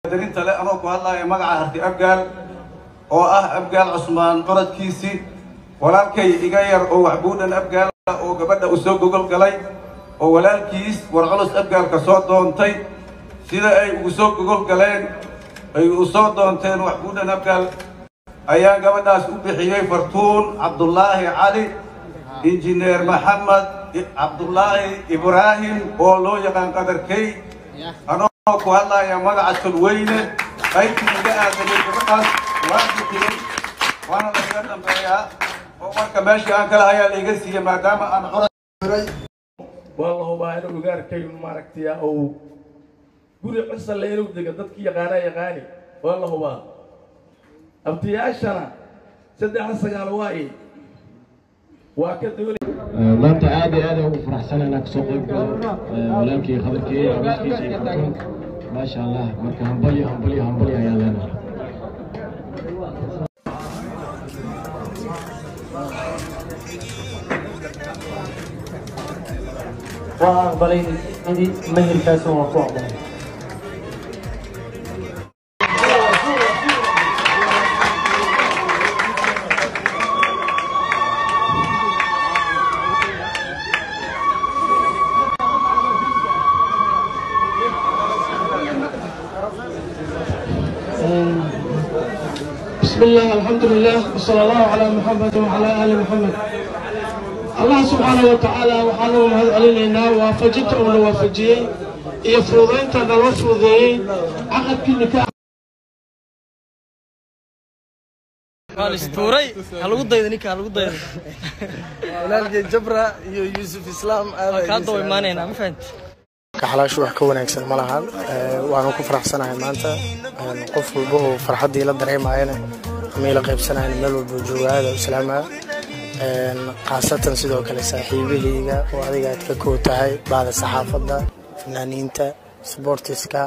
darinta le anoo ku hadlaya magaca harti abgaal oo ah abgaal cusmaan qoradkiisii walaalkay iga yar oo waxbuudhan abgaal ah oo gabadha u soo gogol galay oo walaalkiis war culus abgaalka soo doontay sida ay ugu soo gogol galeen ay u soo doonteen waxbuudhan abgaal ayaa gabadhaas u bixiyey fartuun cabdullaahi cali injineer maxamed cabdullaahi ibraahim oo loo yaqaan qadarkey anoo ku hadlaya magaca tolweyne qaybtii iga aadanay gabadhaas waan bixiyey waana laiga dambeeyaa oo marka meeshii aan kala hayaa laiga siiyey maadaama aan cora waa la hubaa inuu ugaarkayn maaragtay ou guri cusale inuu dego dadkii yaqaana yaqaani waa la hubaa abtiyaashana saddexa sagaal waa i waa ka doonay maanta aad iyo aad ugu faraxsanahay inaan kasoo qayb galo walaalkii khabarkii awiskiisa iyo farxuun maasha allah marka hambalyo hambalyo hambalyo ayaan leenahay waa aqbalay idi meherkaas waa ku aqbalay بسم الله الحمد لله وصلى الله على محمد وعلى آل محمد الله سبحانه وتعالى وحانه مهد علينا وافجت أو نوافجي يفرضين تنوافذي عقد كنكاح istuuray ha lagu daydo ninka ha lagu daydo walaalkay jabra iyo yuusuf islaam kaa daba imaanaynaa ma fahanti kaxalaashu wax ka wanaagsan ma lahan waanu ku faraxsanahay maanta qof walba oo farxaddii la dareemayana ama ila qaybsanayana meel walba jooga aada u islaamaa khaasatan sidoo kale saaxiibahayga oo adiga aad ka koo tahay bahda saxaafadda fanaaniinta sboortiska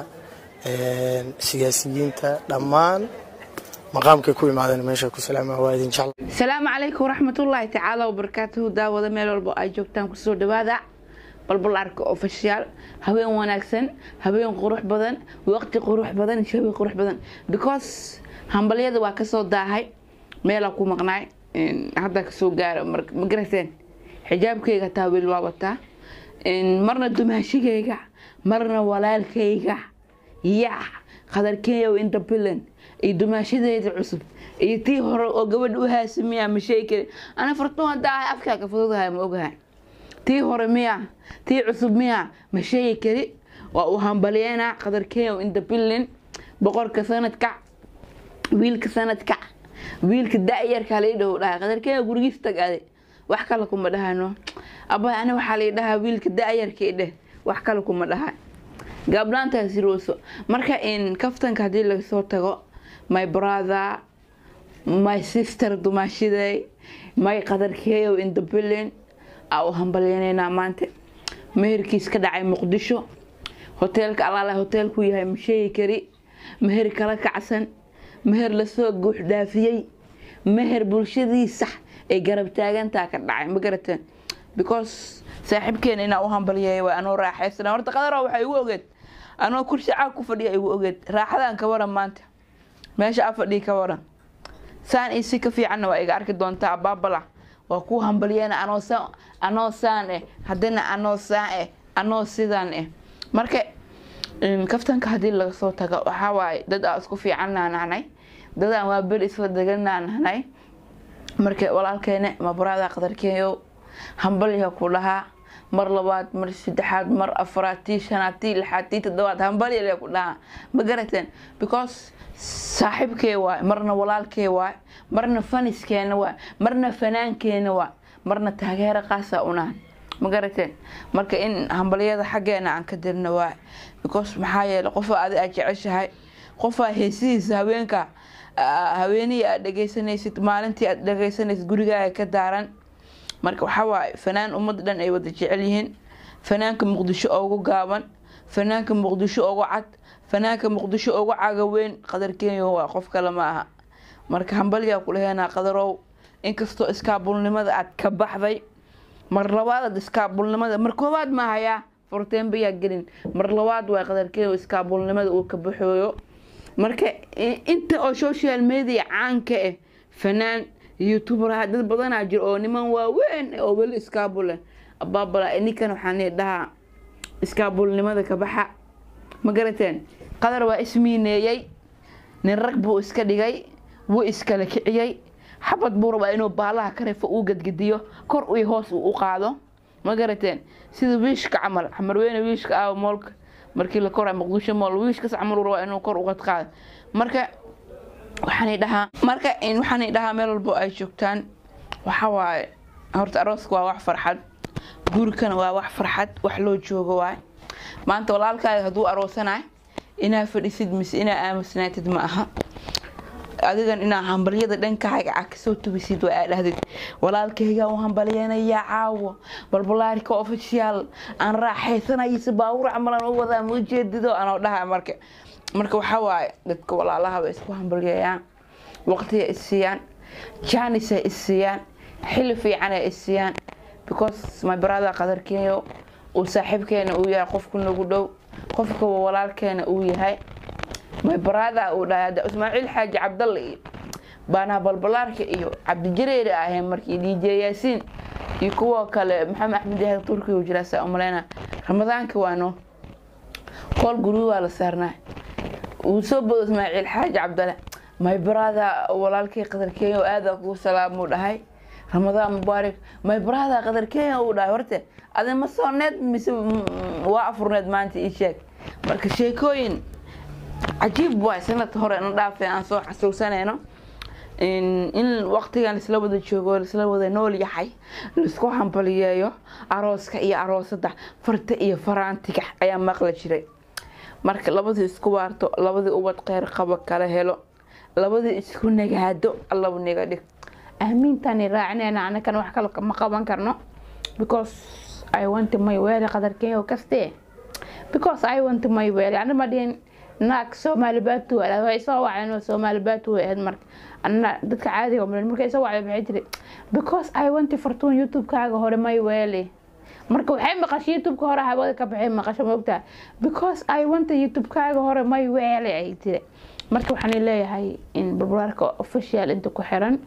siyaasiyiinta dhammaan maqaamkay ku imaadeen meesha ku salaama waa idin jecla asalaamu calaykum waraxmatullaahi tacaala wabarakaatuhu daawada meel walba ay joogtaan kusoo dhawaada balbalaarka ofishiyaal haween wanaagsan haween qurux badan waqti qurux badan shabi qurux badan because hambalyada waa kasoo daahay meelaa ku maqnaay hadda kasoo gaaro ma garateen xijaabkayga taa weli waa wataa marna dumaashigayga marna walaalkayga yaa qadarkeeyow inta bilan iyo dumaashadeeda cusub iyo tii hore oo gabadha u haasamiya ma sheegi karin ana fartuun hadda ahay afkaaga fududahay ma ogahay tii hore miya tii cusub miya ma sheegi kari waa uu hambalyeena qadarkeeyow inta bilan boqorka sanadka wiilka sanadka wiilka da-yarka lai dhaho dhahay qadarkeeyow gurigiis tag ade wax kale kuma dhahano aba ani waxaa lai dhahaa wiilka da-yarka dheh wax kale kuma dhaha gaablaantaas rooso marka in kaftanka haddii lagasoo tago my brother my sister dumaashiday my qadarkeeyow in the billion aa u hambalyaneynaa maanta meherkiis ka dhacay muqdisho hoteelka alaala hoteelku yahay ma sheegi kari meher kala kacsan meher lasoo guux dhaafiyey meher bulshadiisa ay garab taagantaa ka dhacay ma garateen because saaxiibkeena inaa u hambalyeeya waa anoo raaxaysana horta qadaro waxay igu ogeed anoo kursi caag ku fadhiya igu ogeed raaxadaan ka waran maanta meesha a fadhii ka waran saan iyo si ka fiicanna waa iga arki doontaa baabala waa ku hambalyeena anoo saan anoo saan eh haddana anoo saan eh anoo sidaan eh marka kaftanka haddii laga soo tago waxaa waaye dad aa isku fiicannaa nahnay dadaan waa beri isla deganaa nahnay marka walaalkeene mabaraada qadarkeeyo hambalya ku dhahaa mar labaad mar saddexaad mar afraad tii shanaad tii lixaad tii toddobaad hambalya ku dhahaa ma garateen because saaxiibkee waay marna walaalkee waay marna faniskeena waay marna fanaankeena waay marna taageero qaasa unahan ma garateen marka in hambalyada xaggeena aan ka dirna waay because maxaa yeele qofaa adi aad jeceshahay qofaa heesihiisa haweenka haweenihii aad dhegeysanaysid maalintii aad dhegeysanaysid gurigaaga ka daaran marka waxaa waaye fanaan ummadda dhan ay wada jecel yihiin fanaanka muqdisho ugu gaaban fanaanka muqdisho ugu cad fanaanka muqdisho ugu cagaweyn qadar kenya waa qof kale ma aha marka hambalyaa kulaheenaa qadarow inkastoo iskaabulnimada aad ka baxday mar labaadaad iskaabulnimada mar koowaad ma hayaa furteenbayaa gelin mar labaad waa qadarkeeyo iskaabulnimada uu ka baxooyo marka i- inta oo social media caanka ah fanaan youtuber ah dad badanaa jiro oo niman waaweyn oo weli iskaabule abaabala ninkan waxaan dhahaa iskaabulnimada ka baxa ma garateen qadar waa ismiineeyey nin rag buu iska dhigay wuu iskala kiciyey xabad buu rabaa inuu baalaha ka reefo uu gadgadiyo kor iyo hoos uu u qaado ma garateen sida wiishka camal xamarweyne wiishka ah moolka markii la koraa muqdisho mool wiishkas camal uu rabaa inuu kor uga qaado marka waxaan dhahaa marka in waxaan dhahaa meel walbo ay joogtaan waxa waaye horta arooska waa wax farxad guurkana waa wax farxad wax loo joogo waay maanta walaalkaaga hadduu aroosanaay inaa fadhisid mise inaa aamusnaatid ma aha adigan inaa hambalyada dhankaaga ah kasoo tubisid waa aa dhahdid walaalkayga u hambalyeenayaa caawo balbalaarka official aan raaxaysanaysa baawur camalan u wadaa ma ujeedido anoo dhaha marka marka waxaa waaye dadka walaalaha bay isku hambalyeeyaan waqtiga isiiyaan jaanis ay isiiyaan xilli fiican ay isiiyaan because my brother qadarkeeyo uu saaxiibkeena uu yahay qofku nagu dhow qofka walaalkeena uu yahay my brother uu dhahay hadda ismaaciil xaaji cabdalle iyo baanaha balbalaarka iyo cabdijareere ahayn markii dj yaasiin iyo kuwa kale maxamed axmed yahay turkiga uu jiraa saa umaleyna ramadaanka waano kool guryo waa la saarnaa uu soo bodo ismaaciil xaaji cabdalle my brother walaalkay qadarkeeyo aada kugu salaamuu dhahay ramadaan mubaarak my brother qadarkeeya uu dhahay horte adi ma sooneed mise waa afurneed maanta ii sheeg marka sheekooyin cajiib waay sanadka hore na dhaafee aan soo xasuusanayno in in waqtigan laisla wada joogo laisla wada nool yahay laisku hambaliyeeyo arooska iyo aroosada farta iyo faraantiga ayaa maqla jiray marka labadii isku waarto labadii ubad kheyr qabo kala helo labadii isku nagaado allabu naga dhig aamiintaani raacinayna anakan wax kale ma qaban karno because i want my weele qadarkeeyo kaste because i want my weele ana ma dhihin naag soomaali baatu way soo waceen soomaali baatu way ahayd marka anna dadka caadiga umalen markay soo wacday maxay tiri because i want fartuun youtube-kaaga hore may weele marka waxay maqashay youtube-ka hore hawada ka baxay maqasho moogtaa because i want youtube-kaaga hore may weele ay tiri marka waxaan leeyahay in barbaarka official inta ku xiran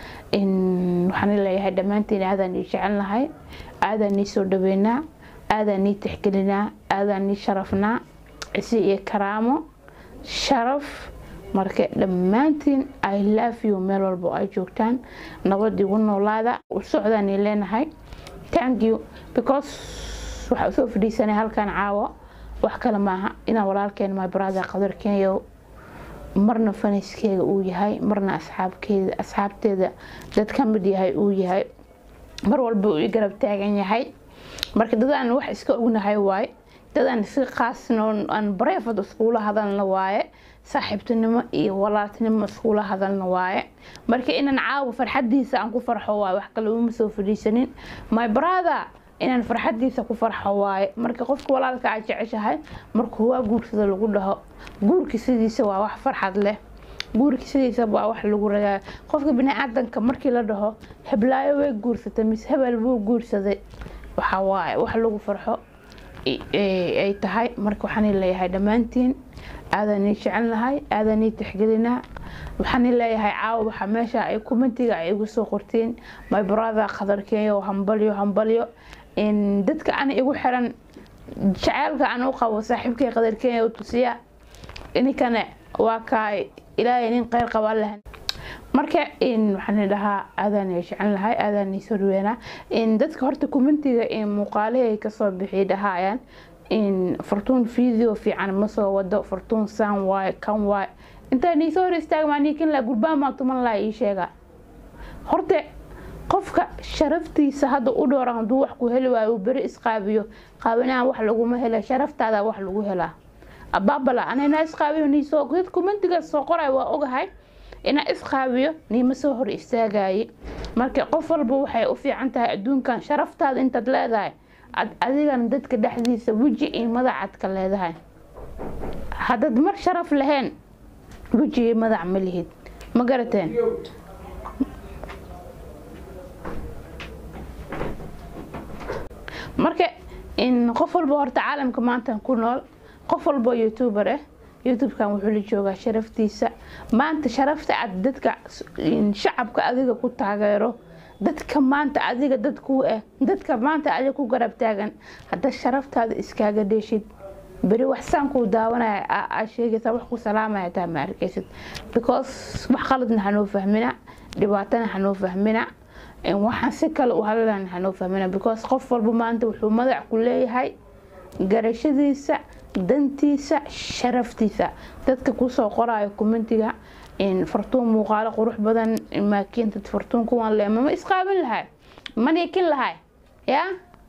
in waxaan leeyahay dhammaantiin aadaan ii jecelnahay aadaan ii soo dhaweynaa aadaan ii tixgelinaa aadaan ii sharafnaa cisi iyo karaamo sharaf marka dhammaantiin i love you meel walba ay joogtaan nabad igu noolaada u socdaan ii leenahay thank you because waxaa usoo fadhiisanay halkan caawo wax kale maaha inaan walaalkeen my brother qadarkeeyo marna faniskeega uu yahay marna asxaabkeeda asxaabteeda dad ka mid yahay uu yahay mar walba uu i garab taagan yahay marka dadaan wax iska ognahay waaye dadaan si qaasno aan bareefad iskuula hadalna waaye saaxiibtinimo iyo walaaltinimo iskuula hadalna waaye marka inaan caawa farxadiisa aan ku farxo waaye wax kale uma soo fadhiisanin my brother inaan farxadiisa ku farxo waaye marka qofka walaalka aad jeceshahay markuu waa guursada lagu dhaho guurka sidiisa waa wax farxad leh guurka sidiisa waa wax lagu ragaa qofka biniaadanka markii la dhaho heblaayo way guursatay mise hebel buu guursaday waxa waaye wax lagu farxo ay tahay marka waxaan leeyahay dhammaantiin aadaan ii jecelnahay aadaan ii tixgelinaa waxaan leeyahay caawa waxa meesha ay kumentiga ay igu soo qortiin my brother qadarkeeyo hambalyo hambalyo in dadka ana igu xiran jaceylka aan u qabo saaxiibkay qadarkeeyo tusiya ininkana waa kaay ilaahay nin kheyr qabaan lahan marka in waxaan dhahaa aadaan ii jecelnahay aadaan ii soo dhaweynaa in dadka horta kumentiga in muuqaalihii kasoo bixi dhahaayaan in fartuun video fiican ma soo wado fartuun saan waaye kan waaye intaa nii soo hor istaagmaa niikin laa gurbaan maa tuman laa ii sheega horta qofka sharaftiisa hadda u dhooran hadduu wax ku heli waayo uu beri isqaabiyo qaabinahan wax laguma hela sharaftaada wax lagu helaa abaabala anayna isqaabiyo niisoo dad kumentigaas soo qoray waa ogahay inaa isqaabiyo niima soo hor istaagaye marka qof walba waxay u fiican tahay adduunkan sharaftaada intaad leedahay adigana dadka dhexdiisa weji iyo madacad ka leedahay haddaad mar sharaf lahayn weji iyo madac ma lihid ma garateen marka in qof walba horta caalamka maanta ku nool qof walba youtuber ah youtubekan wuxuu la joogaa sharaftiisa maanta sharafta aad dadka shacabka adiga ku taageero dadka maanta adiga dad ku ah dadka maanta adiga ku garab taagan hadda sharaftaada iskaaga dheeshid beri wax saan kuu daawanaya aa sheegaysa wax ku salaamaya taa ma arkaysid because wax qaladna hanoo fahmina dhibaatana hanoo fahmina waxaan si kale u hadalana hanoo fahmina because qof walba maanta wuxuu madax ku leeyahay garashadiisa dantiisa sharaftiisa dadka kusoo qoraayo commentiga fartuun muuqaalo qurux badan maakiinta fartuun kuwan le mama isqaabin lahay ma niikin lahay ya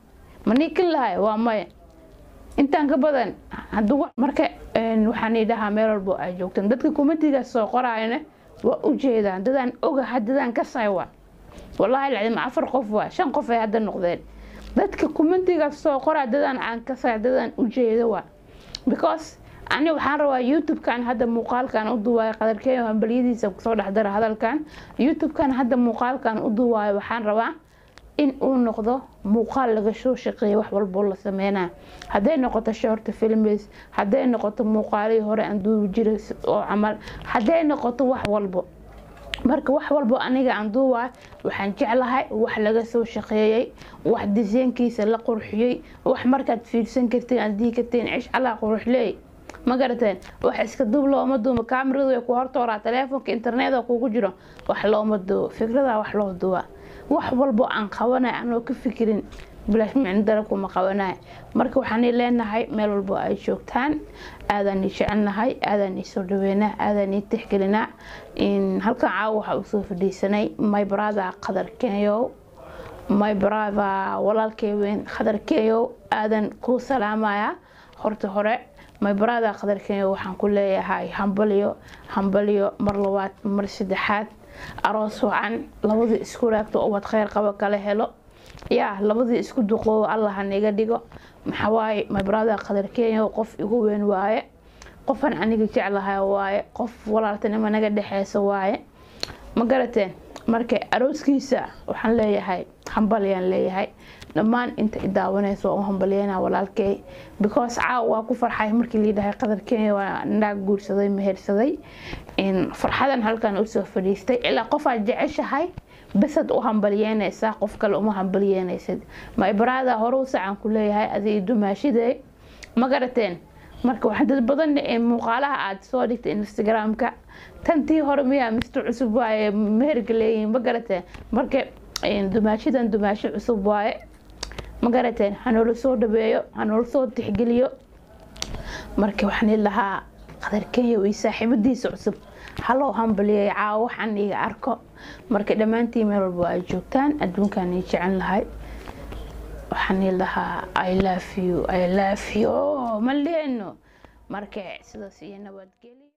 ma niikin lahay waa maya intaan ka badan haduu marka waxaan idhahaa meel walbo ay joogtaan dadka commentigaas soo qoraayana waa ujeedaan dadaan ogaha dadaan ka saywa wallaahi lacdim afar qof waa shan qof ay hadda noqdeen dadka commentigaas soo qoraa dadaan aan ka say dadaan ujeeda waa because ani waxaan rabaa youtube-kan hadda muuqaalkan u duwaayo qadarkeeyo hambalyadiisa kusoo dhexdara hadalkan youtube-kan hadda muuqaalkan u duwaayo waxaan rabaa in uu noqdo muuqaal laga soo shaqeeya wax walboo la sameynaa hadday noqoto shorta films hadday noqoto muuqaalihii hore aan duubi jiray oo camal hadday noqoto wax walbo marka wax walbo aniga aan duubaay waxaan jeclahay wax laga soo shaqeeyey wax disaynkiisa la qurxiyey wax markaad fiirsan kartiin aad dii kartiin cish allaa quruxleey ma garateen wax iska duub looma duubo kaamiradu way ku hortooraa taleefonka internet kugu jiro wax looma duubo fikrada wax loo duubaa wax walbo aan qabanay anoo ka fikirin bilaash micnodara kuma qabanay marka waxaan leenahay meel walbo ay joogtaan aadaan i jecelnahay aadaan i soo dhaweynaa aadaan i tixgelinaa halkan caawa waxaa usoo fadhiisanay my brother qadar kenyow my brother walaalkay weyn qadar kenyow aadan kuu salaamaya horta hore my brother qadar kenyow waxaan ku leeyahay hambalyo hambalyo mar labaad mar saddexaad aroos wacan labadii isku raagto ubad kheyr qabo kala helo yaa labadii isku duqoobo allah haniga dhigo maxawaaye my brother qadar kenyow qof igu weyn waaye qofan aniga jeclahay waaye qof walaaltinimo naga dhexeysa waaye ma garateen marka arooskiisa waxaan leeyahay hambalyaan leeyahay dhammaan inta i daawanaysa waa u hambalyeyna walaalkey because caaw waa ku farxay markii liidhahay qadar kenya waa naag guursaday mehersaday farxadan halkan usoo fadhiistay ilaa qofaad jeceshahay besad u hambalyeynaysaa qof kale uma hambalyeynaysid ma ibraada horuu sacan ku leeyahay adi dumaashide ma garateen marka wax dad badan muuqaalaha aad soo dhigtay instagram-ka tantii hore miyaa mister cusub waaye meherka leeyihiin ma garateen marka dumaashadan dumaasho cusub waaye ma garateen hanoola soo dhabeeyo hanoola soo tixgeliyo marka waxaan lahaa qadar kenya iyo saaxiibadiisa cusub haloo hambaliyay caawo waxaan iga arko marka dhammaantiin meel walba ay joogtaan adduunkan i jecel lahay waxaan lahaa i love you i love you ma leeno marka sidaas iyo nabadgelyo